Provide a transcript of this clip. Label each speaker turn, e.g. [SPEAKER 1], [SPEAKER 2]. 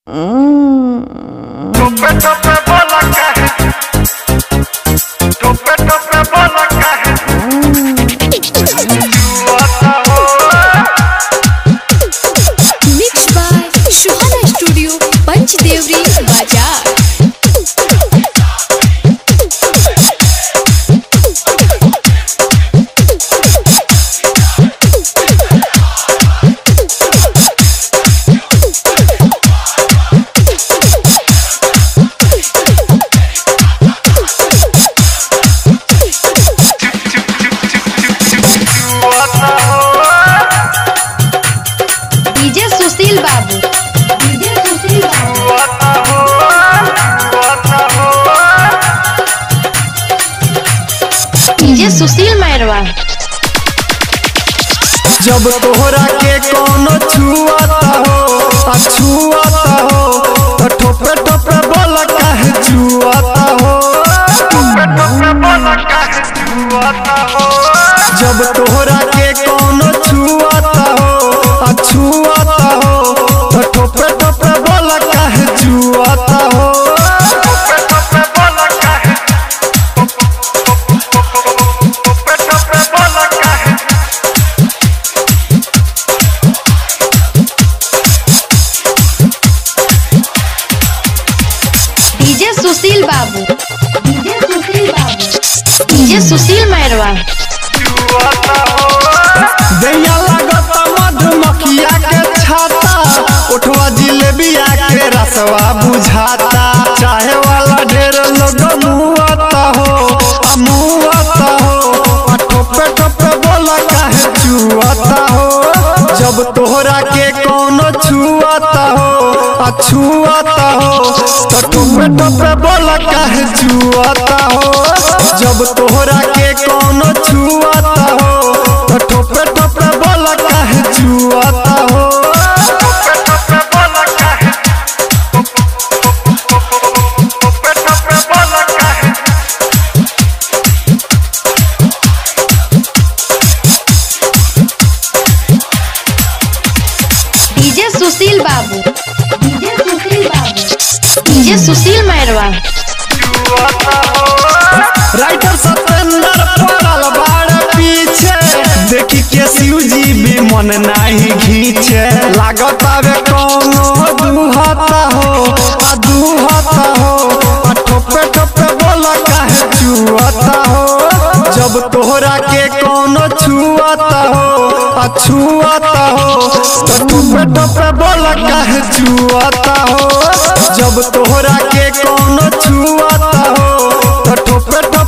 [SPEAKER 1] टोपे टोपे बोला काहे टोपे टोपे बोला काहे जुआता हो
[SPEAKER 2] Mixed by Shuhana Studio, Panchdevari, Bajar.
[SPEAKER 1] जुआता हो
[SPEAKER 2] DJ सुशील बाबू DJ सुशील बाबू
[SPEAKER 1] जुआता हो जुआता हो
[SPEAKER 2] DJ सुशील मैरवा
[SPEAKER 3] जब तोहरा के कोनो छुआता हो आ छुआता हो तो ठोपे ठोपे बोल काहे जुआता हो
[SPEAKER 1] टोपे टोपे बोला काहे जुआता हो
[SPEAKER 3] जब तोहरा के कोनो छुआता हो आ छुआता हो तो ठोपे ठोपे बोल काहे जुआता हो
[SPEAKER 1] टोपे टोपे बोला काहे टोपे टोपे बोला काहे
[SPEAKER 2] DJ सुशील बाबू DJ सुशील बाबू DJ सुशील मैरवा
[SPEAKER 1] जुआता हो
[SPEAKER 3] दैया लागत मधुमक्खिया के छाता उठवा जिलेबिया के रसवा बुझाता चाहे वाला ढेर लोग मुआता हो आ मुआता हो आ ठोपे ठोपे बोला काहे चुआता हो जब तोहरा के कोनो छुआता हो आ छुआता हो तो ठोपे ठोपे बोला काहे चुआता हो जब तोहरा के कोनो छुआता हो तो ठोपे ठोपे बोला काहे चुआता हो
[SPEAKER 1] टोपे टोपे बोला काहे टोपे टोपे बोला काहे
[SPEAKER 2] DJ सुशील बाबू DJ सुशील बाबू DJ सुशील मैरवा
[SPEAKER 1] जुआता हो
[SPEAKER 3] राइटर सतेंद्र पड़ल बाड़ पीछे देखी के शिव जी भी मन नाही घीचे लागत आवे कोनो दुहता हो आ दुहता हो आ ठोपे ठोपे बोला काहे चुआता हो जब तोहरा के कोनो छुआता हो आ छुआता हो तो ठोपे ठोपे बोला काहे चुआता हो जब तोहरा के कोनो छुआता हो तो ठोपे ठोपे